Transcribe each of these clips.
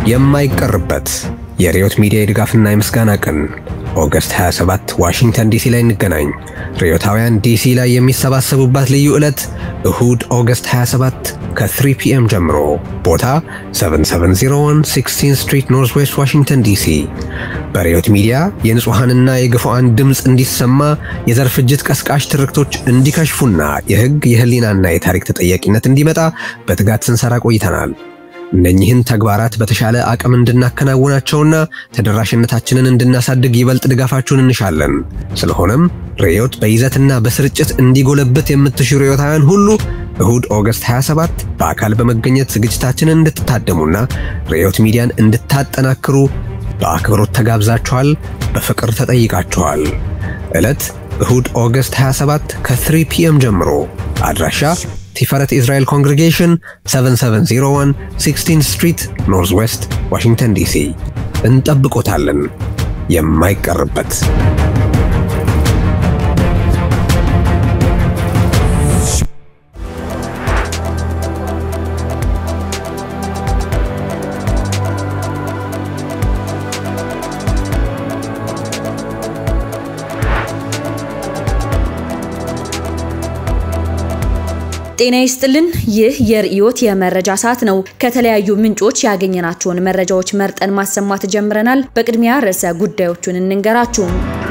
የማይቀርበት የሪዮት ሚዲያ የድጋፍና የምስጋና ቀን ኦገስት 27 ዋሽንግተን ዲሲ ላይ እንገናኝ። ሪዮታውያን ዲሲ ላይ የሚሰባሰቡባት ልዩ ዕለት እሁድ ኦገስት 27 ከ3 ፒኤም ጀምሮ ቦታ 7701 16 ስትሪት ኖርዝ ዌስት ዋሽንግተን ዲሲ። በሪዮት ሚዲያ የንጹሐንና የግፉዓን ድምፅ እንዲሰማ የዘር ፍጅት ቀስቃሽ ትርክቶች እንዲከሽፉና የሕግ የህሊናና የታሪክ ተጠያቂነት እንዲመጣ በትጋት ስንሰራ ቆይተናል። እነኚህን ተግባራት በተሻለ አቅም እንድናከናውናቸውና ተደራሽነታችንን እንድናሳድግ ይበልጥ ድጋፋችሁን እንሻለን። ስለሆነም ሪዮት በይዘትና በስርጭት እንዲጎለብት የምትሹ ሪዮታውያን ሁሉ እሁድ ኦገስት 27 በአካል በመገኘት ዝግጅታችንን እንድትታደሙና ሪዮት ሚዲያን እንድታጠናክሩ በአክብሮት ተጋብዛችኋል፣ በፍቅር ተጠይቃችኋል። ዕለት እሁድ ኦገስት 27 ከ3 ፒኤም ጀምሮ አድራሻ ቲፈረት ኢዝራኤል ኮንግሪጌሽን 7701 16 ስትሪት ኖርዝ ዌስት ዋሽንግተን ዲሲ። እንጠብቆታለን። የማይቀርበት ጤና ይስጥልን። ይህ የርዕዮት የመረጃ ሰዓት ነው። ከተለያዩ ምንጮች ያገኘናቸውን መረጃዎች መርጠን ማሰማት ጀምረናል። በቅድሚያ ርዕሰ ጉዳዮቹን እንንገራችሁ።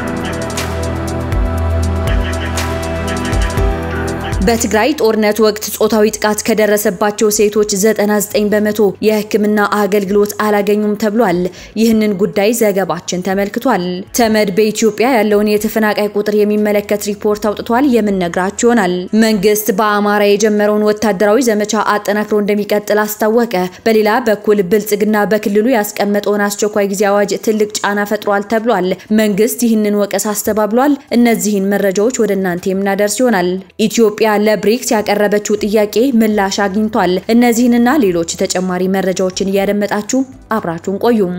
በትግራይ ጦርነት ወቅት ጾታዊ ጥቃት ከደረሰባቸው ሴቶች 99 በመቶ የሕክምና አገልግሎት አላገኙም ተብሏል። ይህንን ጉዳይ ዘገባችን ተመልክቷል። ተመድ በኢትዮጵያ ያለውን የተፈናቃይ ቁጥር የሚመለከት ሪፖርት አውጥቷል። የምንነግራችሁ ይሆናል። መንግስት በአማራ የጀመረውን ወታደራዊ ዘመቻ አጠናክሮ እንደሚቀጥል አስታወቀ። በሌላ በኩል ብልጽግና በክልሉ ያስቀመጠውን አስቸኳይ ጊዜ አዋጅ ትልቅ ጫና ፈጥሯል ተብሏል። መንግስት ይህንን ወቀሳ አስተባብሏል። እነዚህን መረጃዎች ወደ እናንተ የምናደርስ ይሆናል። ኢትዮጵያ ለብሪክስ ያቀረበችው ጥያቄ ምላሽ አግኝቷል። እነዚህንና ሌሎች ተጨማሪ መረጃዎችን እያደመጣችሁ አብራችሁን ቆዩም።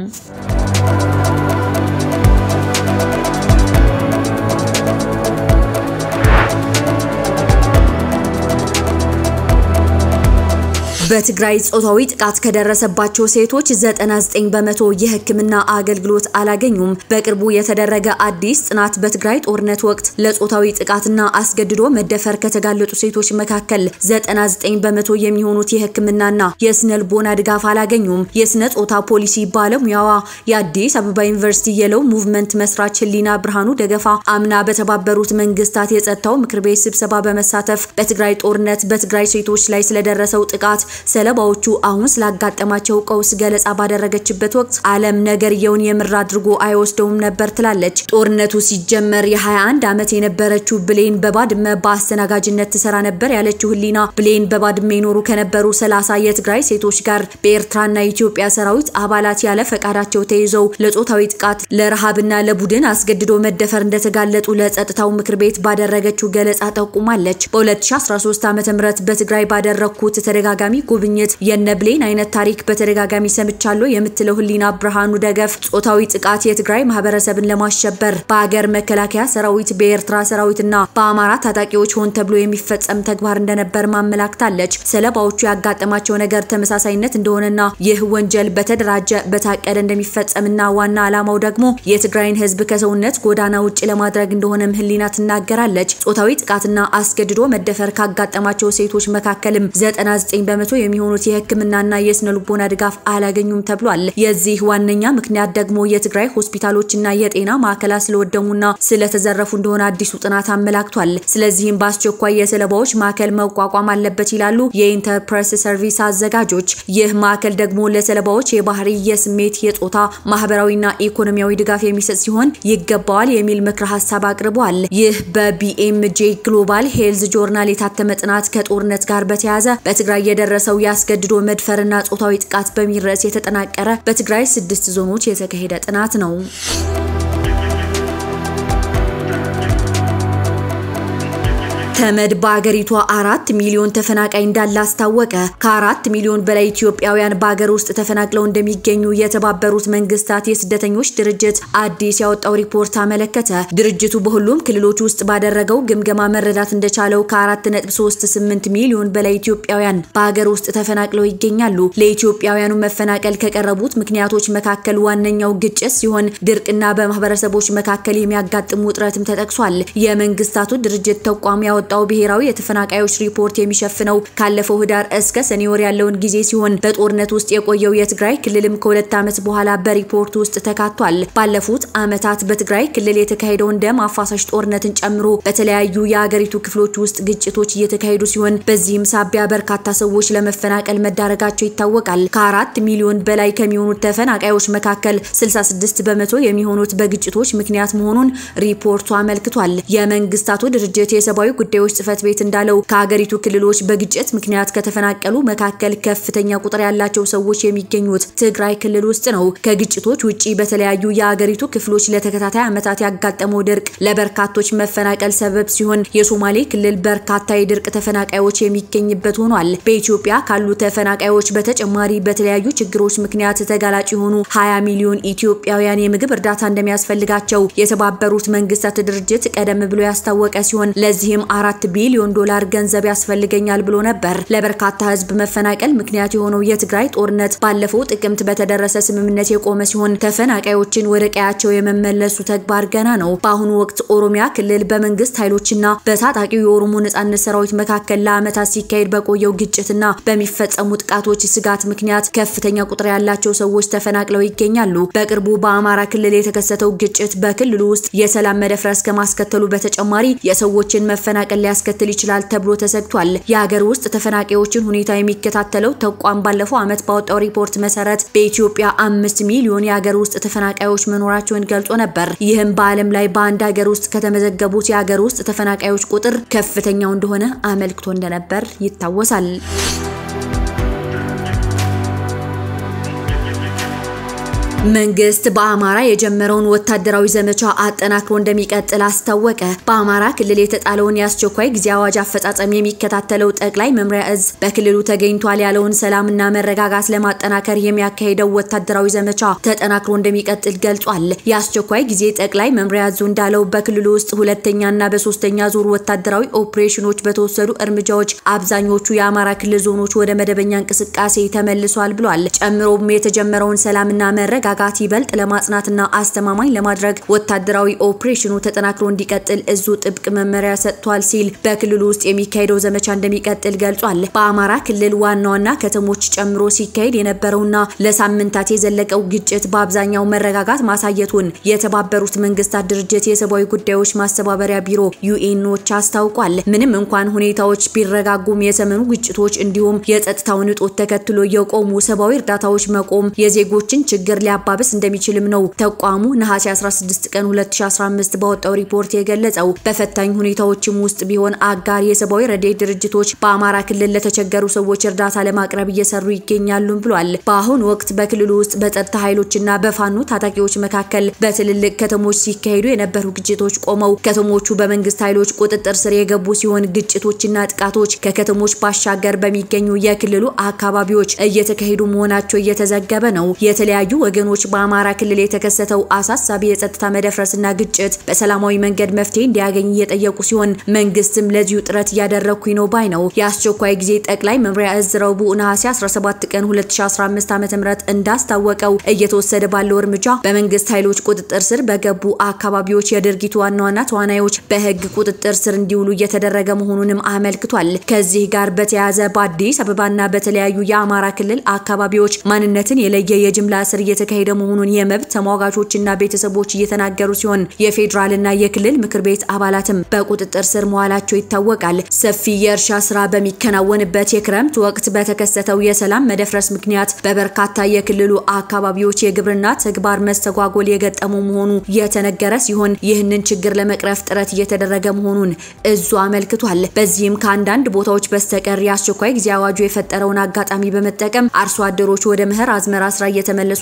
በትግራይ ጾታዊ ጥቃት ከደረሰባቸው ሴቶች 99 በመቶ የሕክምና አገልግሎት አላገኙም። በቅርቡ የተደረገ አዲስ ጥናት በትግራይ ጦርነት ወቅት ለጾታዊ ጥቃትና አስገድዶ መደፈር ከተጋለጡ ሴቶች መካከል 99 በመቶ የሚሆኑት የሕክምናና የስነ ልቦና ድጋፍ አላገኙም። የስነ ጾታ ፖሊሲ ባለሙያዋ የአዲስ አበባ ዩኒቨርሲቲ የለው ሙቭመንት መስራች ህሊና ብርሃኑ ደገፋ አምና በተባበሩት መንግስታት የጸጥታው ምክር ቤት ስብሰባ በመሳተፍ በትግራይ ጦርነት በትግራይ ሴቶች ላይ ስለደረሰው ጥቃት ሰለባዎቹ አሁን ስላጋጠማቸው ቀውስ ገለጻ ባደረገችበት ወቅት ዓለም ነገርየውን የምር አድርጎ አይወስደውም ነበር ትላለች። ጦርነቱ ሲጀመር የ21 ዓመት የነበረችው ብሌን በባድመ በአስተናጋጅነት ትሰራ ነበር ያለችው ህሊና ብሌን በባድመ ይኖሩ ከነበሩ 30 የትግራይ ሴቶች ጋር በኤርትራና የኢትዮጵያ ሰራዊት አባላት ያለ ፈቃዳቸው ተይዘው ለጾታዊ ጥቃት ለረሃብና ለቡድን አስገድዶ መደፈር እንደተጋለጡ ለጸጥታው ምክር ቤት ባደረገችው ገለጻ ጠቁማለች። በ2013 ዓ.ም በትግራይ ባደረግኩት ተደጋጋሚ ጉብኝት የነብሌን አይነት ታሪክ በተደጋጋሚ ሰምቻለሁ የምትለው ህሊና ብርሃኑ ደገፍ ጾታዊ ጥቃት የትግራይ ማህበረሰብን ለማሸበር በሀገር መከላከያ ሰራዊት፣ በኤርትራ ሰራዊትና በአማራ ታጣቂዎች ሆን ተብሎ የሚፈጸም ተግባር እንደነበር ማመላክታለች። ሰለባዎቹ ያጋጠማቸው ነገር ተመሳሳይነት እንደሆነና ይህ ወንጀል በተደራጀ በታቀደ እንደሚፈጸምና ዋና ዓላማው ደግሞ የትግራይን ህዝብ ከሰውነት ጎዳና ውጭ ለማድረግ እንደሆነም ህሊና ትናገራለች። ጾታዊ ጥቃትና አስገድዶ መደፈር ካጋጠማቸው ሴቶች መካከልም 99 በመቶ የሚሆኑት የህክምናና የስነ ልቦና ድጋፍ አላገኙም ተብሏል። የዚህ ዋነኛ ምክንያት ደግሞ የትግራይ ሆስፒታሎችና የጤና ማዕከላት ስለወደሙና ስለተዘረፉ እንደሆነ አዲሱ ጥናት አመላክቷል። ስለዚህም በአስቸኳይ የሰለባዎች ማዕከል መቋቋም አለበት ይላሉ የኢንተርፕረስ ሰርቪስ አዘጋጆች። ይህ ማዕከል ደግሞ ለሰለባዎች የባህሪ፣ የስሜት፣ የጾታ ማህበራዊና ኢኮኖሚያዊ ድጋፍ የሚሰጥ ሲሆን ይገባዋል የሚል ምክረ ሀሳብ አቅርበዋል። ይህ በቢኤምጄ ግሎባል ሄልዝ ጆርናል የታተመ ጥናት ከጦርነት ጋር በተያያዘ በትግራይ የደረሰው ያስገድዶ መድፈርና ጾታዊ ጥቃት በሚል ርዕስ የተጠናቀረ በትግራይ ስድስት ዞኖች የተካሄደ ጥናት ነው። ተመድ በአገሪቷ አራት ሚሊዮን ተፈናቃይ እንዳለ አስታወቀ። ከአራት ሚሊዮን በላይ ኢትዮጵያውያን በአገር ውስጥ ተፈናቅለው እንደሚገኙ የተባበሩት መንግስታት የስደተኞች ድርጅት አዲስ ያወጣው ሪፖርት አመለከተ። ድርጅቱ በሁሉም ክልሎች ውስጥ ባደረገው ግምገማ መረዳት እንደቻለው ከ4.38 ሚሊዮን በላይ ኢትዮጵያውያን በአገር ውስጥ ተፈናቅለው ይገኛሉ። ለኢትዮጵያውያኑ መፈናቀል ከቀረቡት ምክንያቶች መካከል ዋነኛው ግጭት ሲሆን ድርቅና በማህበረሰቦች መካከል የሚያጋጥሙ ውጥረትም ተጠቅሷል። የመንግስታቱ ድርጅት ተቋም ያወጣው ብሔራዊ የተፈናቃዮች ሪፖርት የሚሸፍነው ካለፈው ህዳር እስከ ሰኔ ወር ያለውን ጊዜ ሲሆን በጦርነት ውስጥ የቆየው የትግራይ ክልልም ከሁለት ዓመት በኋላ በሪፖርቱ ውስጥ ተካቷል። ባለፉት ዓመታት በትግራይ ክልል የተካሄደውን ደም አፋሳሽ ጦርነትን ጨምሮ በተለያዩ የአገሪቱ ክፍሎች ውስጥ ግጭቶች እየተካሄዱ ሲሆን በዚህም ሳቢያ በርካታ ሰዎች ለመፈናቀል መዳረጋቸው ይታወቃል። ከአራት ሚሊዮን በላይ ከሚሆኑት ተፈናቃዮች መካከል 66 በመቶ የሚሆኑት በግጭቶች ምክንያት መሆኑን ሪፖርቱ አመልክቷል። የመንግስታቱ ድርጅት የሰብአዊ ጉዳዮች ጽህፈት ቤት እንዳለው ከሀገሪቱ ክልሎች በግጭት ምክንያት ከተፈናቀሉ መካከል ከፍተኛ ቁጥር ያላቸው ሰዎች የሚገኙት ትግራይ ክልል ውስጥ ነው። ከግጭቶች ውጪ በተለያዩ የሀገሪቱ ክፍሎች ለተከታታይ ዓመታት ያጋጠመው ድርቅ ለበርካቶች መፈናቀል ሰበብ ሲሆን የሶማሌ ክልል በርካታ የድርቅ ተፈናቃዮች የሚገኝበት ሆኗል። በኢትዮጵያ ካሉ ተፈናቃዮች በተጨማሪ በተለያዩ ችግሮች ምክንያት ተጋላጭ የሆኑ 20 ሚሊዮን ኢትዮጵያውያን የምግብ እርዳታ እንደሚያስፈልጋቸው የተባበሩት መንግስታት ድርጅት ቀደም ብሎ ያስታወቀ ሲሆን ለዚህም አራት ቢሊዮን ዶላር ገንዘብ ያስፈልገኛል ብሎ ነበር። ለበርካታ ህዝብ መፈናቀል ምክንያት የሆነው የትግራይ ጦርነት ባለፈው ጥቅምት በተደረሰ ስምምነት የቆመ ሲሆን ተፈናቃዮችን ወደ ቀያቸው የመመለሱ ተግባር ገና ነው። በአሁኑ ወቅት ኦሮሚያ ክልል በመንግስት ኃይሎችና በታጣቂው የኦሮሞ ነጻነት ሰራዊት መካከል ለዓመታት ሲካሄድ በቆየው ግጭትና በሚፈጸሙ ጥቃቶች ስጋት ምክንያት ከፍተኛ ቁጥር ያላቸው ሰዎች ተፈናቅለው ይገኛሉ። በቅርቡ በአማራ ክልል የተከሰተው ግጭት በክልሉ ውስጥ የሰላም መደፍረስ ከማስከተሉ በተጨማሪ የሰዎችን መፈናቀል ሊያስከትል ይችላል ተብሎ ተሰግቷል። የሀገር ውስጥ ተፈናቃዮችን ሁኔታ የሚከታተለው ተቋም ባለፈው ዓመት ባወጣው ሪፖርት መሰረት በኢትዮጵያ አምስት ሚሊዮን የሀገር ውስጥ ተፈናቃዮች መኖራቸውን ገልጾ ነበር። ይህም በዓለም ላይ በአንድ ሀገር ውስጥ ከተመዘገቡት የሀገር ውስጥ ተፈናቃዮች ቁጥር ከፍተኛው እንደሆነ አመልክቶ እንደነበር ይታወሳል። መንግስት በአማራ የጀመረውን ወታደራዊ ዘመቻ አጠናክሮ እንደሚቀጥል አስታወቀ። በአማራ ክልል የተጣለውን የአስቸኳይ ጊዜ አዋጅ አፈጻጸም የሚከታተለው ጠቅላይ መምሪያ እዝ በክልሉ ተገኝቷል ያለውን ሰላምና መረጋጋት ለማጠናከር የሚያካሄደው ወታደራዊ ዘመቻ ተጠናክሮ እንደሚቀጥል ገልጿል። የአስቸኳይ ጊዜ ጠቅላይ መምሪያ እዙ እንዳለው በክልሉ ውስጥ ሁለተኛና በሶስተኛ ዙር ወታደራዊ ኦፕሬሽኖች በተወሰዱ እርምጃዎች አብዛኞቹ የአማራ ክልል ዞኖች ወደ መደበኛ እንቅስቃሴ ተመልሷል ብሏል። ጨምሮም የተጀመረውን ሰላምና መረጋ ጋት ይበልጥ ለማጽናትና አስተማማኝ ለማድረግ ወታደራዊ ኦፕሬሽኑ ተጠናክሮ እንዲቀጥል እዙ ጥብቅ መመሪያ ሰጥቷል ሲል በክልሉ ውስጥ የሚካሄደው ዘመቻ እንደሚቀጥል ገልጿል። በአማራ ክልል ዋና ዋና ከተሞች ጨምሮ ሲካሄድ የነበረውና ለሳምንታት የዘለቀው ግጭት በአብዛኛው መረጋጋት ማሳየቱን የተባበሩት መንግስታት ድርጅት የሰብአዊ ጉዳዮች ማስተባበሪያ ቢሮ ዩኤኖች አስታውቋል። ምንም እንኳን ሁኔታዎች ቢረጋጉም የሰሜኑ ግጭቶች እንዲሁም የጸጥታውን እጦት ተከትሎ የቆሙ ሰብአዊ እርዳታዎች መቆም የዜጎችን ችግር ሊያ ሊያባብስ እንደሚችልም ነው ተቋሙ ነሐሴ 16 ቀን 2015 ባወጣው ሪፖርት የገለጸው። በፈታኝ ሁኔታዎችም ውስጥ ቢሆን አጋር የሰብአዊ ረድኤት ድርጅቶች በአማራ ክልል ለተቸገሩ ሰዎች እርዳታ ለማቅረብ እየሰሩ ይገኛሉም ብሏል። በአሁኑ ወቅት በክልሉ ውስጥ በጸጥታ ኃይሎችና በፋኖ ታጣቂዎች መካከል በትልልቅ ከተሞች ሲካሄዱ የነበሩ ግጭቶች ቆመው ከተሞቹ በመንግስት ኃይሎች ቁጥጥር ስር የገቡ ሲሆን ግጭቶችና ጥቃቶች ከከተሞች ባሻገር በሚገኙ የክልሉ አካባቢዎች እየተካሄዱ መሆናቸው እየተዘገበ ነው። የተለያዩ ወገኖች በአማራ ክልል የተከሰተው አሳሳቢ የጸጥታ መደፍረስና ግጭት በሰላማዊ መንገድ መፍትሄ እንዲያገኝ እየጠየቁ ሲሆን መንግስትም ለዚሁ ጥረት እያደረግኩኝ ነው ባይ ነው። የአስቸኳይ ጊዜ ጠቅላይ መምሪያ እዝ ረቡዕ ነሐሴ 17 ቀን 2015 ዓ.ም እንዳስታወቀው እየተወሰደ ባለው እርምጃ በመንግስት ኃይሎች ቁጥጥር ስር በገቡ አካባቢዎች የድርጊቱ ዋና ዋና ተዋናዮች በህግ ቁጥጥር ስር እንዲውሉ እየተደረገ መሆኑንም አመልክቷል። ከዚህ ጋር በተያያዘ በአዲስ አበባና በተለያዩ የአማራ ክልል አካባቢዎች ማንነትን የለየ የጅምላ እስር እየተካሄደ መሆኑን የመብት ተሟጋቾችና ቤተሰቦች እየተናገሩ ሲሆን የፌዴራልና የክልል ምክር ቤት አባላትም በቁጥጥር ስር መዋላቸው ይታወቃል። ሰፊ የእርሻ ስራ በሚከናወንበት የክረምት ወቅት በተከሰተው የሰላም መደፍረስ ምክንያት በበርካታ የክልሉ አካባቢዎች የግብርና ተግባር መስተጓጎል የገጠመው መሆኑ የተነገረ ሲሆን ይህንን ችግር ለመቅረፍ ጥረት እየተደረገ መሆኑን እዙ አመልክቷል። በዚህም ከአንዳንድ ቦታዎች በስተቀር የአስቸኳይ ጊዜ አዋጁ የፈጠረውን አጋጣሚ በመጠቀም አርሶ አደሮች ወደ መኸር አዝመራ ስራ እየተመለሱ ናቸው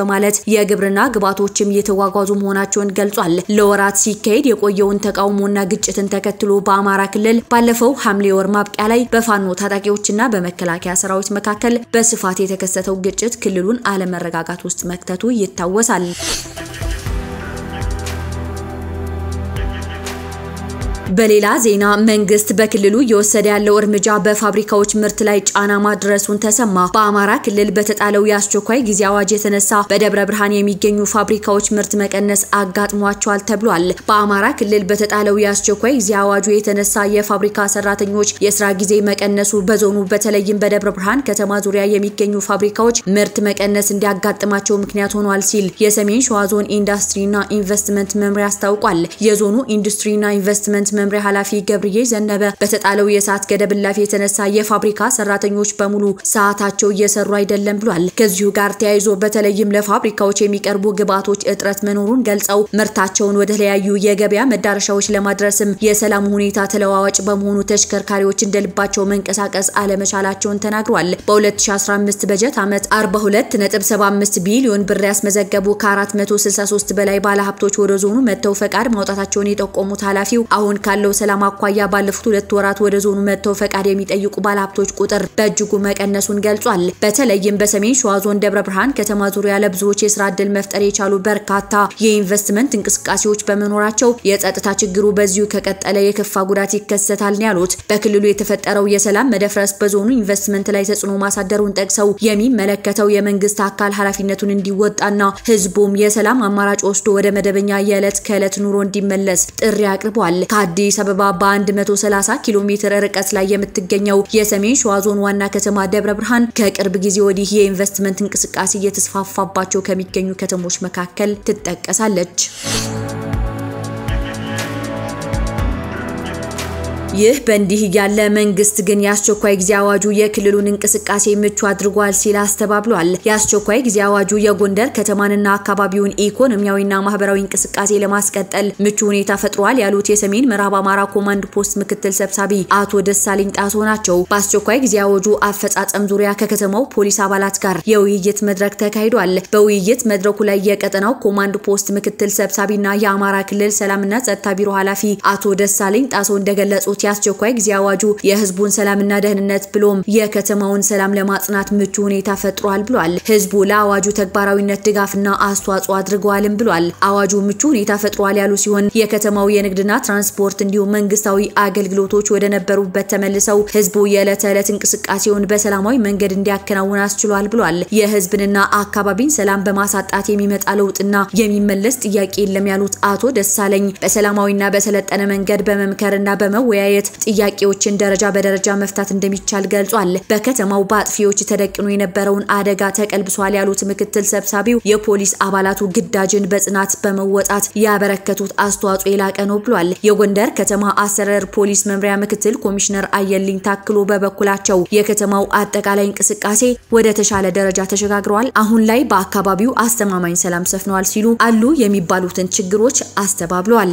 በማለት የግብርና ግብዓቶችም እየተጓጓዙ መሆናቸውን ገልጿል። ለወራት ሲካሄድ የቆየውን ተቃውሞና ግጭትን ተከትሎ በአማራ ክልል ባለፈው ሐምሌ ወር ማብቂያ ላይ በፋኖ ታጣቂዎችና በመከላከያ ሰራዊት መካከል በስፋት የተከሰተው ግጭት ክልሉን አለመረጋጋት ውስጥ መክተቱ ይታወሳል። በሌላ ዜና መንግስት በክልሉ እየወሰደ ያለው እርምጃ በፋብሪካዎች ምርት ላይ ጫና ማድረሱን ተሰማ። በአማራ ክልል በተጣለው የአስቸኳይ ጊዜ አዋጅ የተነሳ በደብረ ብርሃን የሚገኙ ፋብሪካዎች ምርት መቀነስ አጋጥሟቸዋል ተብሏል። በአማራ ክልል በተጣለው የአስቸኳይ ጊዜ አዋጁ የተነሳ የፋብሪካ ሰራተኞች የስራ ጊዜ መቀነሱ በዞኑ በተለይም በደብረ ብርሃን ከተማ ዙሪያ የሚገኙ ፋብሪካዎች ምርት መቀነስ እንዲያጋጥማቸው ምክንያት ሆኗል ሲል የሰሜን ሸዋ ዞን ኢንዱስትሪና ኢንቨስትመንት መምሪያ አስታውቋል። የዞኑ ኢንዱስትሪና ኢንቨስትመንት መምሪያ ኃላፊ ገብርዬ ዘነበ በተጣለው የሰዓት ገደብ እላፊ የተነሳ የፋብሪካ ሰራተኞች በሙሉ ሰዓታቸው እየሰሩ አይደለም ብሏል። ከዚሁ ጋር ተያይዞ በተለይም ለፋብሪካዎች የሚቀርቡ ግብዓቶች እጥረት መኖሩን ገልጸው ምርታቸውን ወደ ተለያዩ የገበያ መዳረሻዎች ለማድረስም የሰላም ሁኔታ ተለዋዋጭ በመሆኑ ተሽከርካሪዎች እንደልባቸው መንቀሳቀስ አለመቻላቸውን ተናግሯል። በ2015 በጀት ዓመት 42.75 ቢሊዮን ብር ያስመዘገቡ ከ463 በላይ ባለሀብቶች ወደ ዞኑ መጥተው ፈቃድ ማውጣታቸውን የጠቆሙት ኃላፊው አሁን ካለው ሰላም አኳያ ባለፉት ሁለት ወራት ወደ ዞኑ መጥተው ፈቃድ የሚጠይቁ ባለሀብቶች ቁጥር በእጅጉ መቀነሱን ገልጿል። በተለይም በሰሜን ሸዋ ዞን ደብረ ብርሃን ከተማ ዙሪያ ለብዙዎች የስራ ዕድል መፍጠር የቻሉ በርካታ የኢንቨስትመንት እንቅስቃሴዎች በመኖራቸው የጸጥታ ችግሩ በዚሁ ከቀጠለ የከፋ ጉዳት ይከሰታል ነው ያሉት። በክልሉ የተፈጠረው የሰላም መደፍረስ በዞኑ ኢንቨስትመንት ላይ ተጽዕኖ ማሳደሩን ጠቅሰው የሚመለከተው የመንግስት አካል ኃላፊነቱን እንዲወጣና ህዝቡም የሰላም አማራጭ ወስዶ ወደ መደበኛ የዕለት ከዕለት ኑሮ እንዲመለስ ጥሪ አቅርበዋል። ከአዲስ አበባ በ130 ኪሎ ሜትር ርቀት ላይ የምትገኘው የሰሜን ሸዋ ዞን ዋና ከተማ ደብረ ብርሃን ከቅርብ ጊዜ ወዲህ የኢንቨስትመንት እንቅስቃሴ እየተስፋፋባቸው ከሚገኙ ከተሞች መካከል ትጠቀሳለች። ይህ በእንዲህ እያለ መንግስት ግን የአስቸኳይ ጊዜ አዋጁ የክልሉን እንቅስቃሴ ምቹ አድርጓል ሲል አስተባብሏል። የአስቸኳይ ጊዜ አዋጁ የጎንደር ከተማንና አካባቢውን ኢኮኖሚያዊና ማህበራዊ እንቅስቃሴ ለማስቀጠል ምቹ ሁኔታ ፈጥሯል ያሉት የሰሜን ምዕራብ አማራ ኮማንድ ፖስት ምክትል ሰብሳቢ አቶ ደሳለኝ ጣሶ ናቸው። በአስቸኳይ ጊዜ አዋጁ አፈጻጸም ዙሪያ ከከተማው ፖሊስ አባላት ጋር የውይይት መድረክ ተካሂዷል። በውይይት መድረኩ ላይ የቀጠናው ኮማንድ ፖስት ምክትል ሰብሳቢና የአማራ ክልል ሰላምና ጸጥታ ቢሮ ኃላፊ አቶ ደሳለኝ ጣሶ እንደገለጹት የአስቸኳይ ጊዜ አዋጁ የህዝቡን ሰላምና ደህንነት ብሎም የከተማውን ሰላም ለማጽናት ምቹ ሁኔታ ፈጥሯል ብሏል። ህዝቡ ለአዋጁ ተግባራዊነት ድጋፍና አስተዋጽኦ አድርገዋልም ብሏል። አዋጁ ምቹ ሁኔታ ፈጥሯል ያሉ ሲሆን የከተማው የንግድና ትራንስፖርት እንዲሁም መንግስታዊ አገልግሎቶች ወደ ነበሩበት ተመልሰው ህዝቡ የዕለት ተዕለት እንቅስቃሴውን በሰላማዊ መንገድ እንዲያከናውን አስችሏል ብሏል። የህዝብንና አካባቢን ሰላም በማሳጣት የሚመጣ ለውጥና የሚመለስ ጥያቄ የለም ያሉት አቶ ደሳለኝ በሰላማዊና በሰለጠነ መንገድ በመምከርና በመወያየት ጥያቄዎችን ደረጃ በደረጃ መፍታት እንደሚቻል ገልጿል። በከተማው በአጥፊዎች ተደቅኖ የነበረውን አደጋ ተቀልብሷል ያሉት ምክትል ሰብሳቢው የፖሊስ አባላቱ ግዳጅን በጽናት በመወጣት ያበረከቱት አስተዋጽኦ የላቀ ነው ብሏል። የጎንደር ከተማ አስተዳደር ፖሊስ መምሪያ ምክትል ኮሚሽነር አየልኝ ታክሎ በበኩላቸው የከተማው አጠቃላይ እንቅስቃሴ ወደ ተሻለ ደረጃ ተሸጋግረዋል፣ አሁን ላይ በአካባቢው አስተማማኝ ሰላም ሰፍነዋል ሲሉ አሉ የሚባሉትን ችግሮች አስተባብለዋል።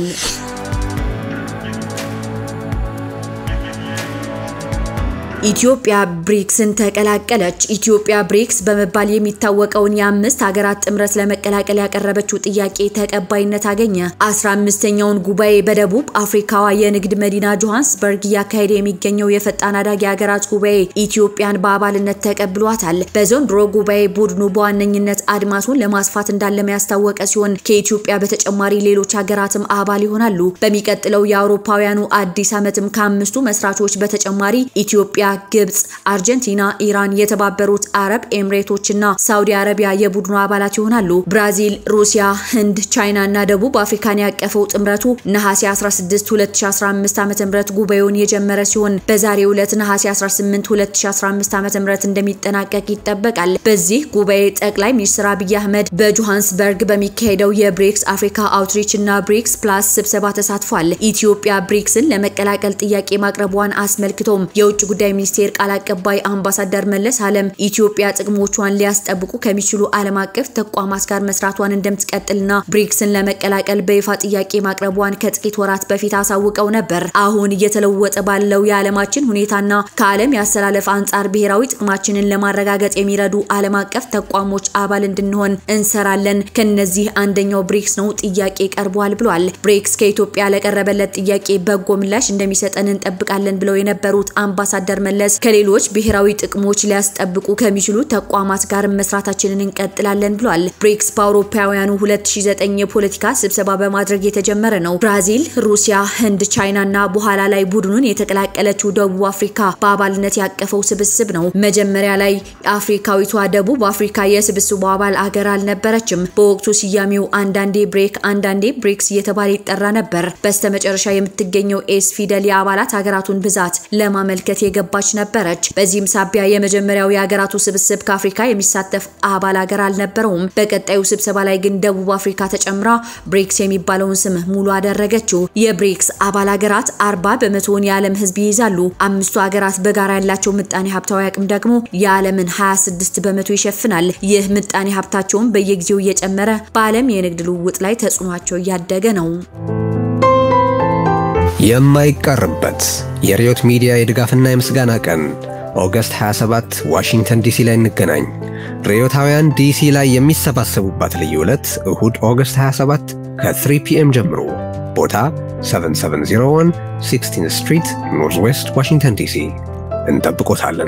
ኢትዮጵያ ብሪክስን ተቀላቀለች። ኢትዮጵያ ብሪክስ በመባል የሚታወቀውን የአምስት ሀገራት ጥምረት ለመቀላቀል ያቀረበችው ጥያቄ ተቀባይነት አገኘ። አስራ አምስተኛውን ጉባኤ በደቡብ አፍሪካዋ የንግድ መዲና ጆሃንስበርግ እያካሄደ የሚገኘው የፈጣን አዳጊ ሀገራት ጉባኤ ኢትዮጵያን በአባልነት ተቀብሏታል። በዘንድሮ ጉባኤ ቡድኑ በዋነኝነት አድማሱን ለማስፋት እንዳለመ ያስታወቀ ሲሆን ከኢትዮጵያ በተጨማሪ ሌሎች ሀገራትም አባል ይሆናሉ። በሚቀጥለው የአውሮፓውያኑ አዲስ ዓመትም ከአምስቱ መስራቾች በተጨማሪ ኢትዮጵያ ግብጽ፣ አርጀንቲና፣ ኢራን፣ የተባበሩት አረብ ኤምሬቶችና ሳውዲ አረቢያ የቡድኑ አባላት ይሆናሉ። ብራዚል፣ ሩሲያ፣ ህንድ፣ ቻይና እና ደቡብ አፍሪካን ያቀፈው ጥምረቱ ነሐሴ 16 2015 ዓ.ም ጉባኤውን የጀመረ ሲሆን በዛሬው ዕለት ነሐሴ 18 2015 ዓ.ም እንደሚጠናቀቅ ይጠበቃል። በዚህ ጉባኤ ጠቅላይ ሚኒስትር አብይ አህመድ በጆሃንስበርግ በሚካሄደው የብሪክስ አፍሪካ አውትሪች እና ብሪክስ ፕላስ ስብሰባ ተሳትፏል። ኢትዮጵያ ብሪክስን ለመቀላቀል ጥያቄ ማቅረቧን አስመልክቶም የውጭ ጉዳይ ሚኒስቴር ቃል አቀባይ አምባሳደር መለስ አለም ኢትዮጵያ ጥቅሞቿን ሊያስጠብቁ ከሚችሉ ዓለም አቀፍ ተቋማት ጋር መስራቷን እንደምትቀጥልና ብሪክስን ለመቀላቀል በይፋ ጥያቄ ማቅረቧን ከጥቂት ወራት በፊት አሳውቀው ነበር። አሁን እየተለወጠ ባለው የዓለማችን ሁኔታና ከዓለም ያሰላለፍ አንጻር ብሔራዊ ጥቅማችንን ለማረጋገጥ የሚረዱ ዓለም አቀፍ ተቋሞች አባል እንድንሆን እንሰራለን። ከነዚህ አንደኛው ብሪክስ ነው። ጥያቄ ቀርቧል ብሏል። ብሪክስ ከኢትዮጵያ ለቀረበለት ጥያቄ በጎ ምላሽ እንደሚሰጠን እንጠብቃለን ብለው የነበሩት አምባሳደር መለስ ከሌሎች ብሔራዊ ጥቅሞች ሊያስጠብቁ ከሚችሉ ተቋማት ጋር መስራታችንን እንቀጥላለን ብሏል። ብሪክስ በአውሮፓውያኑ 2009 የፖለቲካ ስብሰባ በማድረግ የተጀመረ ነው። ብራዚል፣ ሩሲያ፣ ህንድ፣ ቻይና እና በኋላ ላይ ቡድኑን የተቀላቀለችው ደቡብ አፍሪካ በአባልነት ያቀፈው ስብስብ ነው። መጀመሪያ ላይ አፍሪካዊቷ ደቡብ አፍሪካ የስብስቡ አባል አገር አልነበረችም። በወቅቱ ስያሜው አንዳንዴ ብሬክ አንዳንዴ ብሪክስ እየተባለ ይጠራ ነበር። በስተመጨረሻ የምትገኘው ኤስ ፊደል የአባላት ሀገራቱን ብዛት ለማመልከት የገባች ነበረች። በዚህም ሳቢያ የመጀመሪያው የሀገራቱ ስብስብ ከአፍሪካ የሚሳተፍ አባል ሀገር አልነበረውም። በቀጣዩ ስብሰባ ላይ ግን ደቡብ አፍሪካ ተጨምራ ብሪክስ የሚባለውን ስም ሙሉ አደረገችው። የብሪክስ አባል ሀገራት አርባ በመቶውን የዓለም ህዝብ ይይዛሉ። አምስቱ ሀገራት በጋራ ያላቸው ምጣኔ ሀብታዊ አቅም ደግሞ የዓለምን 26 በመቶ ይሸፍናል። ይህ ምጣኔ ሀብታቸውን በየጊዜው እየጨመረ በዓለም የንግድ ልውውጥ ላይ ተጽዕኗቸው እያደገ ነው። የማይቀርበት የሪዮት ሚዲያ የድጋፍና የምስጋና ቀን ኦገስት 27 ዋሽንግተን ዲሲ ላይ እንገናኝ። ሪዮታውያን ዲሲ ላይ የሚሰባሰቡባት ልዩ ዕለት እሁድ ኦገስት 27 ከ3 ፒኤም ጀምሮ ቦታ 7701 16 ስትሪት ኖርዝ ዌስት ዋሽንግተን ዲሲ እንጠብቆታለን።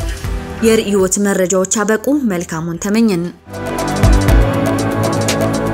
የርዕዮት መረጃዎች አበቁ። መልካሙን ተመኘን።